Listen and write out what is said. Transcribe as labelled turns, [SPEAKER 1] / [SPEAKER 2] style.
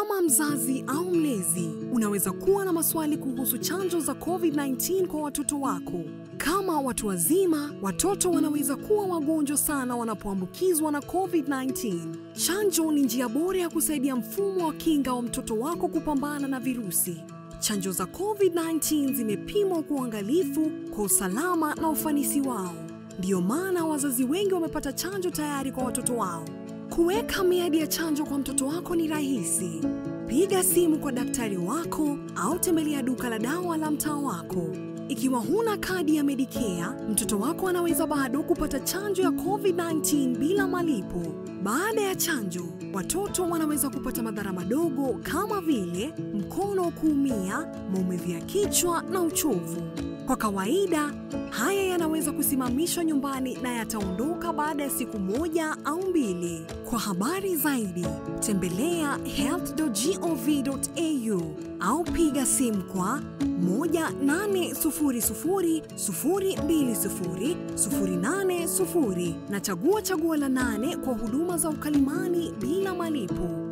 [SPEAKER 1] Kama mzazi au mlezi, unaweza kuwa na maswali kuhusu chanjo za COVID-19 kwa watoto wako. Kama watu wazima, watoto wanaweza kuwa wagonjwa sana wanapoambukizwa na COVID-19. Chanjo ni njia bora ya kusaidia mfumo wa kinga wa mtoto wako kupambana na virusi. Chanjo za COVID-19 zimepimwa kwa uangalifu kwa usalama na ufanisi wao. Ndiyo maana wazazi wengi wamepata chanjo tayari kwa watoto wao. Kuweka miadi ya chanjo kwa mtoto wako ni rahisi. Piga simu kwa daktari wako au tembelea duka la dawa la mtaa wako. Ikiwa huna kadi ya Medicare, mtoto wako anaweza bado kupata chanjo ya COVID-19 bila malipo. Baada ya chanjo, watoto wanaweza kupata madhara madogo kama vile mkono kuumia, maumivu ya kichwa na uchovu. Kwa kawaida, haya yanaweza kusimamishwa nyumbani na yataondoka baada ya siku moja au mbili. Kwa habari zaidi, tembelea health.gov.au au piga simu kwa 18000020080 na chagua chaguo la nane kwa huduma za ukalimani bila malipo.